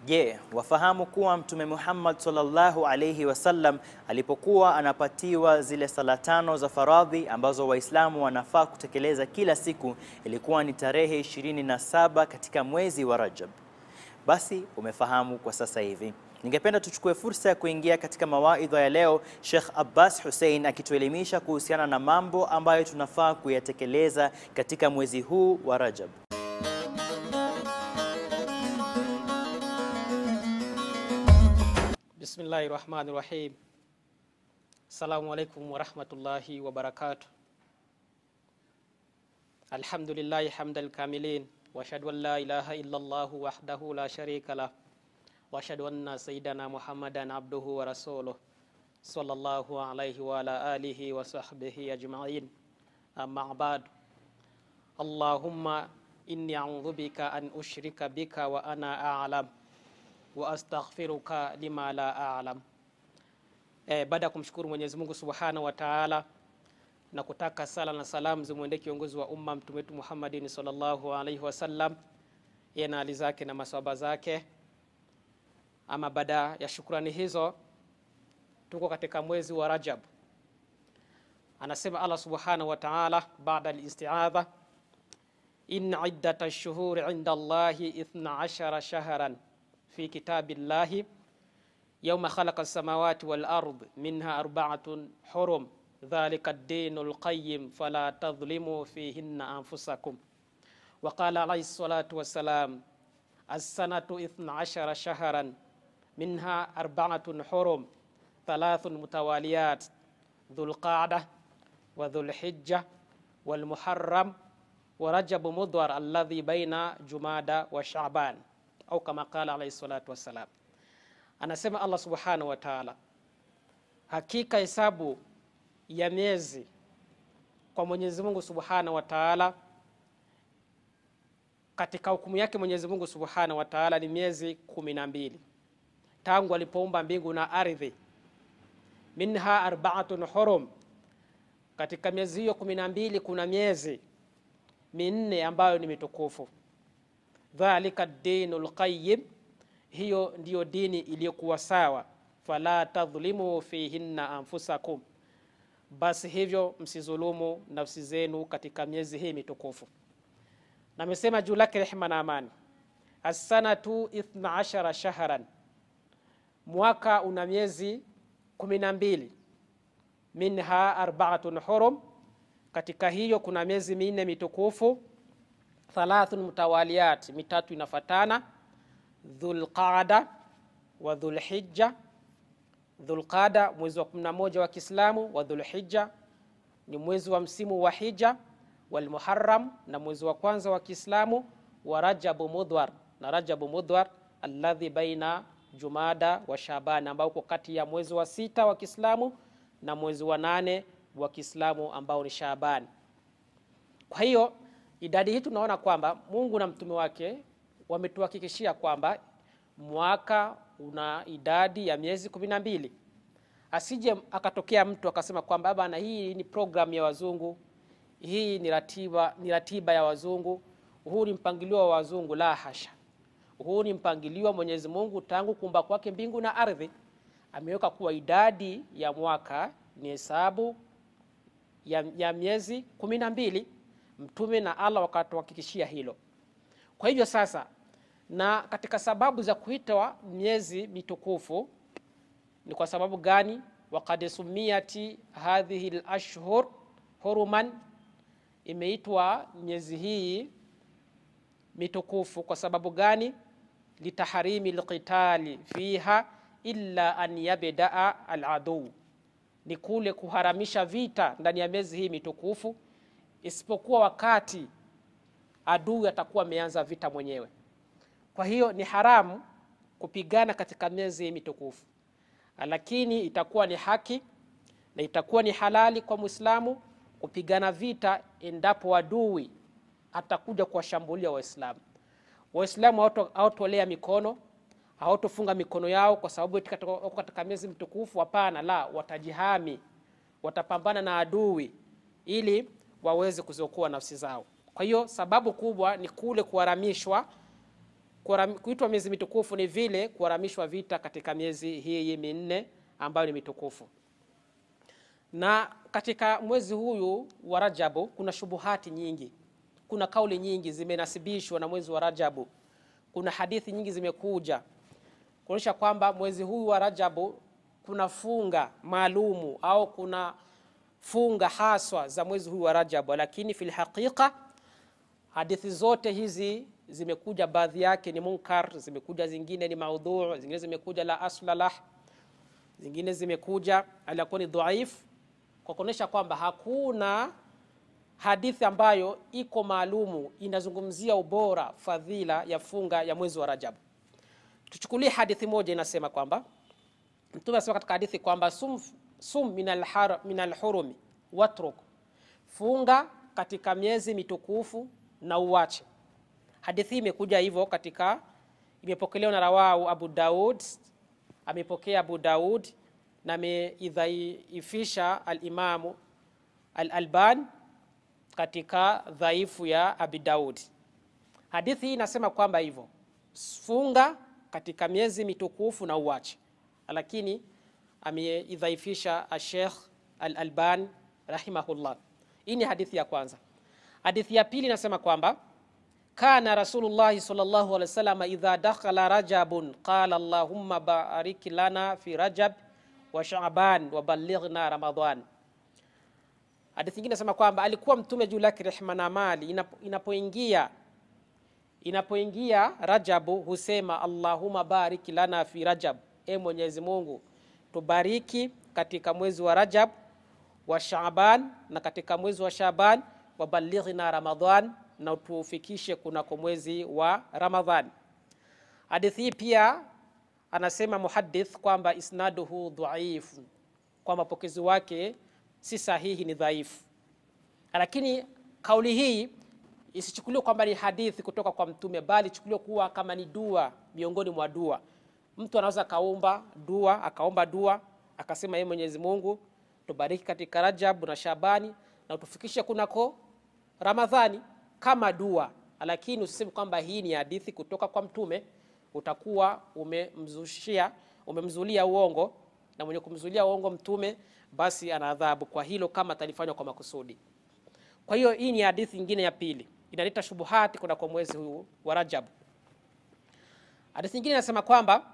Je, wafahamu kuwa Mtume Muhammad sallallahu alayhi wasallam alipokuwa anapatiwa zile sala tano za faradhi ambazo Waislamu wanafaa kutekeleza kila siku ilikuwa ni tarehe 27 katika mwezi wa Rajab? Basi umefahamu kwa sasa hivi. Ningependa tuchukue fursa ya kuingia katika mawaidha ya leo, Sheikh Abbas Hussein akituelimisha kuhusiana na mambo ambayo tunafaa kuyatekeleza katika mwezi huu wa Rajab. Bismillahi rahmani rahim. Assalamu alaikum warahmatullahi wabarakatuh. Alhamdulillahi hamdal kamilin wa ashhadu an la ilaha illa Allah wahdahu la sharika lah wa ashhadu anna sayyidana Muhammadan abduhu wa rasuluh sallallahu alayhi wa ala alihi wa sahbihi ajma'in. Amma ba'd. Allahumma inni a'udhu bika an ushrika bika wa ana a'lam wa astaghfiruka lima la a'lam. E, baada ya kumshukuru Mwenyezi Mungu Subhanahu wa Ta'ala na kutaka sala na salamu zimwendee kiongozi wa umma mtume wetu Muhammadin sallallahu alaihi wasallam, yeye na ali zake na maswahaba zake. Ama baada ya shukrani hizo, tuko katika mwezi wa Rajab. Anasema Allah Subhanahu wa Ta'ala baada al-isti'adha, inna iddata ash-shuhuri 'inda Allahi ithna ashara shahran fi kitabillahi yawma khalaqa as-samawati wal ard minha arba'atun hurum dhalika ad-dinul qayyim fala tadhlimu fihinna anfusakum wa qala alayhi salatu wassalam as-sanatu ithna ashara shahran minha arba'atun hurum thalathun mutawaliyat dhul qa'dah wa dhul hijja wal muharram wa rajab mudwar alladhi baina jumada wa sha'ban au kama qala alayhi salatu wassalam. Anasema Allah subhanahu wa ta'ala, hakika hesabu ya miezi kwa Mwenyezi Mungu subhanahu wa ta'ala, katika hukumu yake Mwenyezi Mungu subhanahu wa ta'ala ni miezi kumi na mbili tangu alipoumba mbingu na ardhi. Minha arba'atun hurum, katika miezi hiyo kumi na mbili kuna miezi minne ambayo ni mitukufu dhalika dinul qayyim, hiyo ndiyo dini iliyokuwa sawa. Fala tadhlimu fihinna anfusakum, basi hivyo msizulumu nafsi zenu katika miezi hii mitukufu. Na amesema juu lake rehema na amani, assanatu ithna ashara shahran, mwaka una miezi kumi na mbili. Minha arbaatun hurum, katika hiyo kuna miezi minne mitukufu thalathun mutawaliyat, mitatu inafatana. Dhulqada wa Dhulhijja. Dhulqada mwezi wa 11 wa Kiislamu, wa Dhulhijja ni mwezi wa msimu wa hija, walmuharram na mwezi wa kwanza wa Kiislamu, wa Rajabu Mudhwar na Rajabu Mudhwar alladhi baina Jumada wa Shaban, ambao uko kati ya mwezi wa sita wa Kiislamu na mwezi wa nane wa Kiislamu ambao ni Shaban. Kwa hiyo idadi hii tunaona kwamba Mungu na mtume wake wametuhakikishia kwamba mwaka una idadi ya miezi kumi na mbili. Asije akatokea mtu akasema kwamba bana, hii ni programu ya wazungu, hii ni ratiba, ni ratiba ya wazungu, huu ni mpangilio wa wazungu. La hasha, huu ni mpangilio wa Mwenyezi Mungu tangu kuumba kwake mbingu na ardhi. Ameweka kuwa idadi ya mwaka ni hesabu ya, ya miezi kumi na mbili. Mtume na Allah wakatuhakikishia hilo. Kwa hivyo sasa, na katika sababu za kuitwa miezi mitukufu ni kwa sababu gani? Waqad sumiyati hadhihi al-ashhur huruman, imeitwa miezi hii mitukufu kwa sababu gani? Litaharimi alqitali fiha illa an yabdaa al-adu, ni kule kuharamisha vita ndani ya miezi hii mitukufu isipokuwa wakati adui atakuwa ameanza vita mwenyewe. Kwa hiyo ni haramu kupigana katika miezi hii mitukufu, lakini itakuwa ni haki na itakuwa ni halali kwa Muislamu kupigana vita endapo adui atakuja kuwashambulia Waislamu. Waislamu hawatolea mikono, hawatofunga mikono yao kwa sababu wako katika miezi mtukufu. Hapana, la, watajihami, watapambana na adui ili waweze kuziokoa nafsi zao. Kwa hiyo sababu kubwa ni kule kuharamishwa Kuharam- kuitwa miezi mitukufu ni vile kuharamishwa vita katika miezi hii minne ambayo ni mitukufu na katika mwezi huyu wa Rajabu kuna shubuhati nyingi, kuna kauli nyingi zimenasibishwa na mwezi wa Rajabu, kuna hadithi nyingi zimekuja kuonyesha kwamba mwezi huu wa Rajabu kuna funga maalumu au kuna funga haswa za mwezi huu wa Rajabu, lakini fil haqiqa hadithi zote hizi zimekuja, baadhi yake ni munkar, zimekuja zingine ni maudhu, zingine zimekuja la asla lah, zingine zimekuja alikuwa ni dhaif, kwa kuonyesha kwamba hakuna hadithi ambayo iko maalumu inazungumzia ubora fadhila ya funga ya mwezi wa Rajabu. Tuchukulie hadithi moja inasema kwamba Mtume anasema katika hadithi kwamba sum, sum min alhar- min alhurumi watruk, funga katika miezi mitukufu na uwache. Hadithi hii imekuja hivyo katika, imepokelewa na rawahu Abu Daud, amepokea Abu Daud na ameidhaifisha alimamu Al-Alban katika dhaifu ya Abi Daud. Hadithi hii inasema kwamba hivyo funga katika miezi mitukufu na uwache, lakini ameidhaifisha Sheikh Al-Alban rahimahullah. Hii ni hadithi ya kwanza. Hadithi ya pili inasema kwamba kana Rasulullahi sallallahu alaihi wasallam idha dakhala rajabun qala allahumma barik lana fi rajab wa sha'ban wa ballighna ramadan. Hadithi nyingine inasema kwamba alikuwa mtume juu lake rehma na amali inapo- inapoingia inapoingia Rajabu husema Allahumma barik lana fi Rajab, e Mwenyezi Mungu tubariki katika mwezi wa Rajab wa Shaaban na katika mwezi wa Shaaban wa balighna Ramadhan, na tufikishe kunako mwezi wa Ramadhan. Hadithi hii pia anasema muhaddith kwamba isnaduhu dhaif, kwa mapokezi wake si sahihi, ni dhaifu. Lakini kauli hii isichukuliwe kwamba ni hadithi kutoka kwa Mtume, bali ichukuliwe kuwa kama ni dua miongoni mwa dua. Mtu anaweza akaomba dua, akaomba dua akasema, yeye Mwenyezi Mungu tubariki katika Rajab na Shabani na utufikishe kunako Ramadhani kama dua, lakini usiseme kwamba hii ni hadithi kutoka kwa Mtume, utakuwa umemzushia umemzulia uongo, na mwenye kumzulia uongo Mtume basi ana adhabu kwa hilo, kama atalifanywa kwa makusudi. Kwa hiyo hii ni hadithi nyingine ya pili inaleta shubuhati kuna kwa mwezi huu wa Rajab. Hadithi nyingine inasema kwamba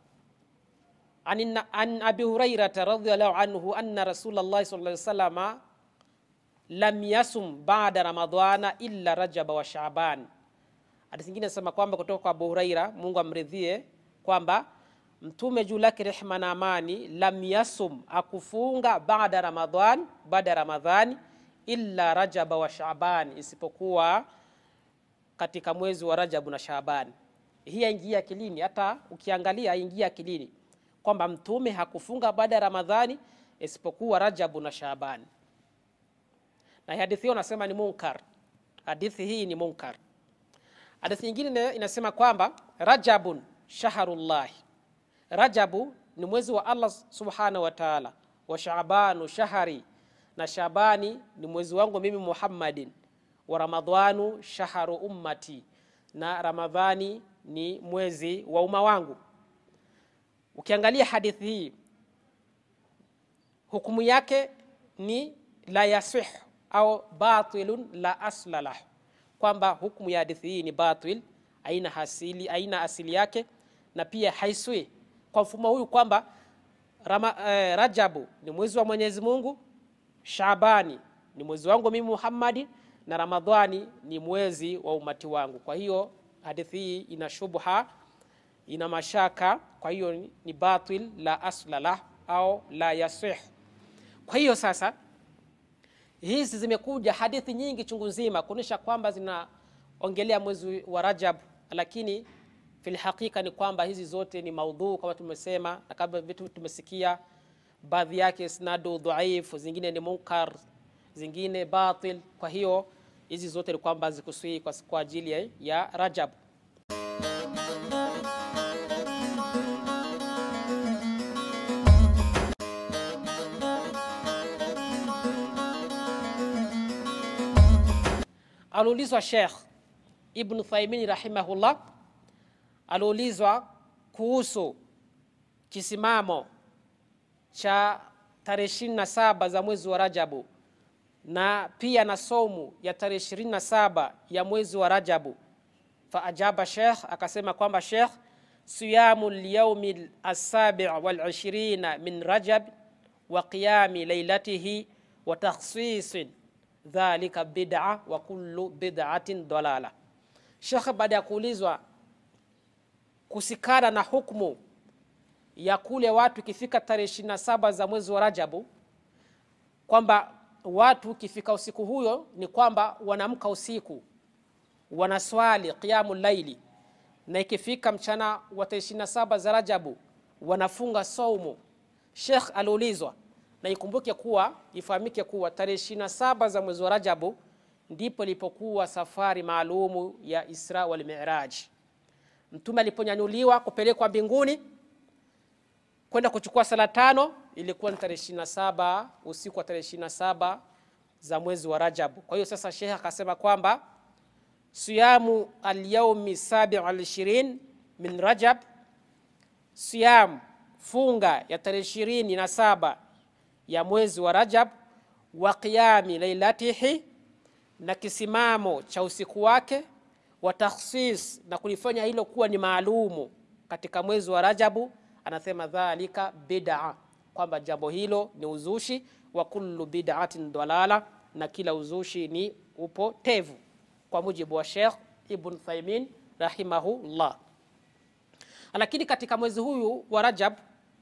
an, an Abi Hurairata radhiyallahu anhu anna Rasulullah sallallahu alaihi wasallam lam yasum ba'da Ramadhana illa Rajaba wa Shaaban. Hadithi nyingine inasema kwamba kutoka kwa Abu Huraira, Mungu amridhie, kwamba Mtume juu lake rehma na amani, lam yasum, akufunga baada Ramadhan, baada ya Ramadhani illa Rajaba wa Shaaban, isipokuwa katika mwezi wa Rajabu na Shaaban. Hii yaingia akilini, hata ukiangalia haingia akilini kwamba mtume hakufunga baada ya Ramadhani isipokuwa Rajabu na Shaaban, na hadithi hiyo nasema ni munkar. Hadithi hii ni munkar. Hadithi nyingine inasema kwamba Rajabun shaharullahi, Rajabu ni mwezi wa Allah subhanahu wa ta'ala, wa Shaabanu shahari na Shabani ni mwezi wangu mimi Muhammadin, wa Ramadhanu shaharu ummati, na Ramadhani ni mwezi wa umma wangu. Ukiangalia hadithi hii hukumu yake ni la yasih au batilun la asla lah, kwamba hukumu ya hadithi hii ni batil, aina asili, aina asili yake na pia haiswi kwa mfumo huyu kwamba Rama, eh, Rajabu ni mwezi wa Mwenyezi Mungu Shabani ni mwezi wangu mimi Muhammadi na Ramadhani ni mwezi wa umati wangu. Kwa hiyo hadithi hii ina shubha, ina mashaka, kwa hiyo ni batil la asla lah au la yasih. Kwa hiyo sasa hizi zimekuja hadithi nyingi chungu nzima kuonyesha kwamba zinaongelea mwezi wa Rajab, lakini fil hakika ni kwamba hizi zote ni maudhu kama tumesema, na kama vitu tumesikia baadhi yake isnadu dhaifu, zingine ni munkar, zingine batil. Kwa hiyo hizi zote ni kwamba zikusii kwa, kwa ajili ya, ya Rajab. Aliulizwa Sheikh Ibn Thaymin rahimahullah aliulizwa kuhusu kisimamo cha tarehe ishirini na saba za mwezi wa Rajabu na pia na somu ya tarehe ishirini na saba ya mwezi wa Rajabu. Faajaba Sheikh, akasema kwamba Sheikh, siyamu lyaumi asabi wal ishirina min Rajab wa qiyami lailatihi wa takhsisin dhalika bid'a wa kullu bid'atin dalala. Sheikh baada ya kuulizwa kusikana na hukumu ya kule watu ikifika tarehe ishirini na saba za mwezi wa Rajabu, kwamba watu ikifika usiku huyo ni kwamba wanamka usiku wanaswali qiyamu laili, na ikifika mchana wa tarehe ishirini na saba za Rajabu wanafunga saumu. Sheikh aliulizwa, na ikumbuke kuwa ifahamike kuwa tarehe ishirini na saba za mwezi wa Rajabu ndipo ilipokuwa safari maalumu ya Isra wal Miraj. Mtume aliponyanyuliwa kupelekwa mbinguni kwenda kuchukua sala tano ilikuwa ni tarehe ishirini na saba usiku wa tarehe ishirini na saba za mwezi wa Rajabu. Kwa hiyo sasa Sheikh akasema kwamba siyamu alyaumi sabi al ishirin min Rajab, siyam funga ya tarehe ishirini na saba ya mwezi wa Rajab, wa qiyami lailatihi, na kisimamo cha usiku wake, wa takhsis, na kulifanya hilo kuwa ni maalumu katika mwezi wa Rajabu. Anasema dhalika bid'a, kwamba jambo hilo ni uzushi, wa kullu bid'atin dalala, na kila uzushi ni upotevu, kwa mujibu wa Sheikh Ibn Thaymin rahimahullah. Lakini katika mwezi huyu wa Rajab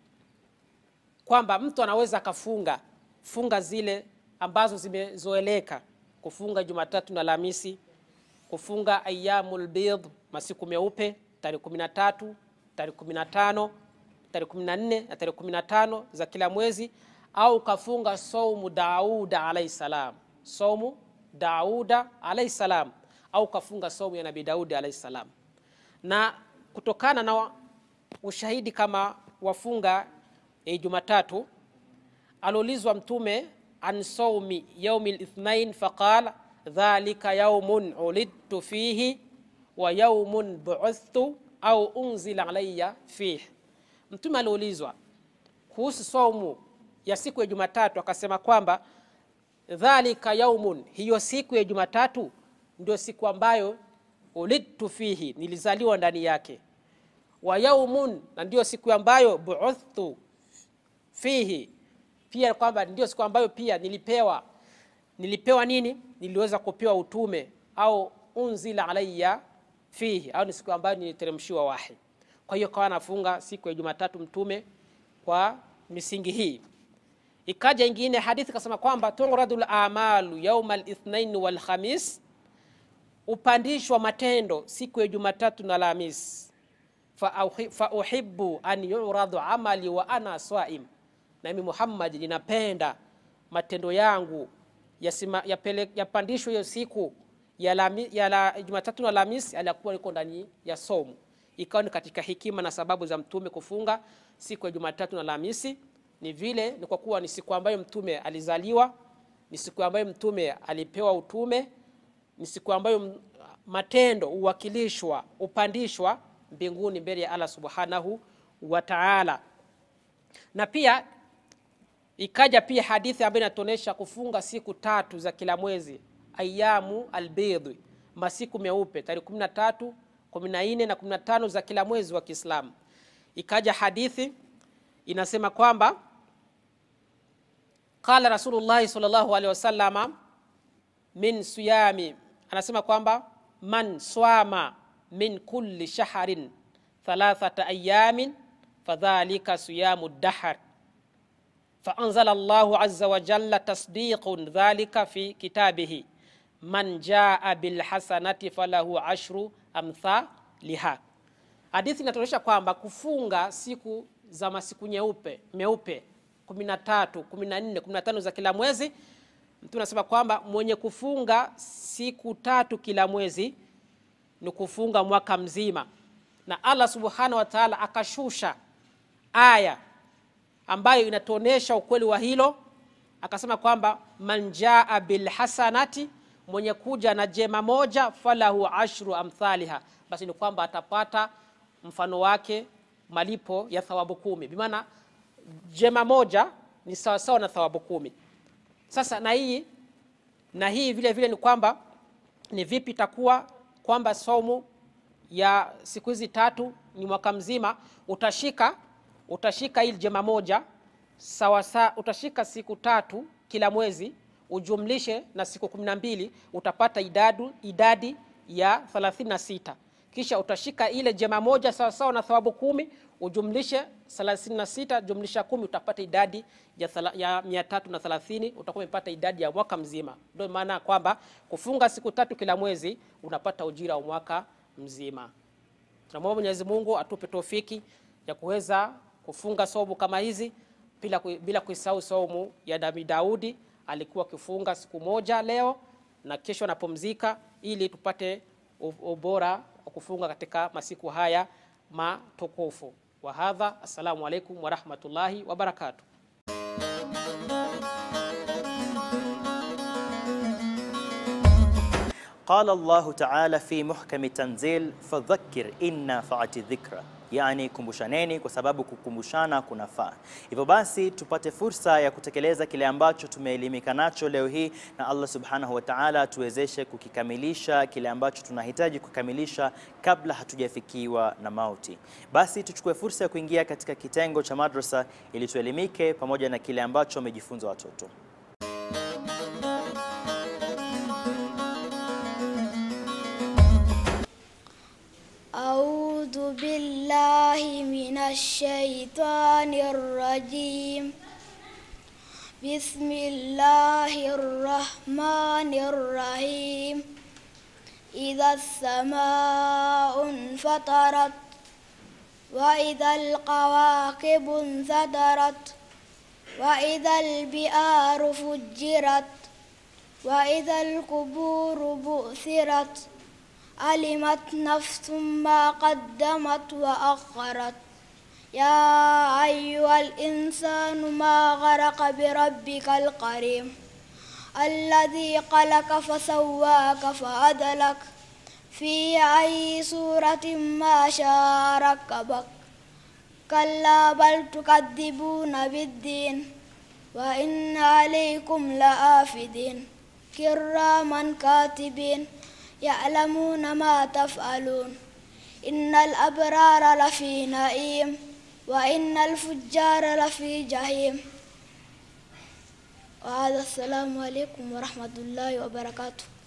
kwamba mtu anaweza akafunga funga zile ambazo zimezoeleka, kufunga Jumatatu na Alhamisi, kufunga ayyamul bidh, masiku meupe, tarehe 13, tarehe 15, tarehe 14 na tarehe 15 za kila mwezi, au kafunga saumu Dauda alayhi salam, saumu Dauda alayhi salam, au kafunga saumu ya Nabii Daudi alayhi salam. Na kutokana na ushahidi kama wafunga e Jumatatu aliulizwa Mtume an saumi yaumi lithnain faqala dhalika yaumun ulidtu fihi wa yaumun buuthtu au unzila alayya fihi. Mtume aliulizwa kuhusu saumu ya siku ya Jumatatu akasema kwamba dhalika yaumun, hiyo siku ya Jumatatu ndio siku ambayo ulidtu fihi, nilizaliwa ndani yake, wa yaumun, na ndio siku ambayo buuthtu fihi pia kwamba ndio siku ambayo pia nilipewa nilipewa nini, niliweza kupewa utume au unzila alayya fihi, au ni siku ambayo niliteremshiwa wahi. Kwa hiyo kawa nafunga siku ya Jumatatu mtume kwa misingi hii. Ikaja ingine hadithi kasema kwamba turadul amalu yauma lithnain wal khamis, upandishwa matendo siku ya Jumatatu na Alhamis. Fa uhibbu an yuradu amali wa ana swaim nami Muhammad ninapenda matendo yangu yapandishwe ya hiyo siku ya, lami, ya la, Jumatatu na Alhamisi aliyakuwa liko ndani ya somu. Ikawa ni katika hikima na sababu za mtume kufunga siku ya Jumatatu na Alhamisi, ni vile ni kwa kuwa ni siku ambayo mtume alizaliwa, ni siku ambayo mtume alipewa utume, ni siku ambayo matendo uwakilishwa upandishwa mbinguni mbele ya Allah subhanahu wa ta'ala, na pia ikaja pia hadithi ambayo inatuonyesha kufunga siku tatu za kila mwezi, ayamu albidhi, masiku meupe, tarehe 13, 14 na 15 za kila mwezi wa Kiislamu. Ikaja hadithi inasema kwamba qala Rasulullah sallallahu alaihi wasallama min siyami, anasema kwamba man swama min kulli shahrin thalathata ayamin fadhalika siyamu dahr faanzala Allahu azza wa jalla tasdiqun dhalika fi kitabihi man jaa bilhasanati falahu ashru amthaliha. Hadithi inatuonyesha kwamba kufunga siku za masiku nyeupe meupe 13, 14, 15 za kila mwezi, mtu anasema kwamba mwenye kufunga siku tatu kila mwezi ni kufunga mwaka mzima, na Allah subhanahu wa ta'ala akashusha aya ambayo inatuonesha ukweli wa hilo, akasema kwamba man jaa bilhasanati, mwenye kuja na jema moja, falahu ashru amthaliha, basi ni kwamba atapata mfano wake malipo ya thawabu kumi bimaana jema moja ni sawasawa na thawabu kumi sasa na hii na hii vile vile ni kwamba ni vipi itakuwa kwamba somu ya siku hizi tatu ni mwaka mzima utashika utashika hii jema moja sawa sawa utashika siku tatu kila mwezi ujumlishe na siku kumi na mbili utapata idadu, idadi ya 36 kisha utashika ile jema moja sawa sawa na thawabu kumi ujumlishe 36 jumlisha kumi utapata idadi ya, thala, ya mia tatu na thelathini utakuwa umepata idadi ya mwaka mzima ndio maana kwamba kufunga siku tatu kila mwezi unapata ujira wa mwaka mzima tunamwomba mwenyezi mungu atupe tofiki ya kuweza kufunga somu kama hizi bila, kui- bila kuisahau somu ya nabii daudi alikuwa akifunga siku moja leo na kesho anapumzika ili tupate u- ubora wa kufunga katika masiku haya matukufu wa hadha assalamu alaikum warahmatullahi wabarakatuh قال الله تعالى في محكم تنزيل فذكر إن نفعت الذكرى yani kumbushaneni kwa sababu kukumbushana kunafaa hivyo basi tupate fursa ya kutekeleza kile ambacho tumeelimika nacho leo hii na allah subhanahu wa taala atuwezeshe kukikamilisha kile ambacho tunahitaji kukamilisha kabla hatujafikiwa na mauti basi tuchukue fursa ya kuingia katika kitengo cha madrasa ili tuelimike pamoja na kile ambacho wamejifunza watoto أعوذ بالله من الشيطان الرجيم بسم الله الرحمن الرحيم إذا السماء انفطرت وإذا القواكب انثدرت وإذا البئار فجرت وإذا القبور بؤثرت علمت نفس ما قدمت وأخرت يا أيها الإنسان ما غرق بربك الكريم الذي خلق فسواك فعدلك في أي صورة ما شاء ركبك كلا بل تكذبون بالدين وإن عليكم لآفدين كراما كاتبين يعلمون ما تفعلون إن الأبرار لفي نعيم وإن الفجار لفي جحيم وهذا السلام عليكم ورحمة الله وبركاته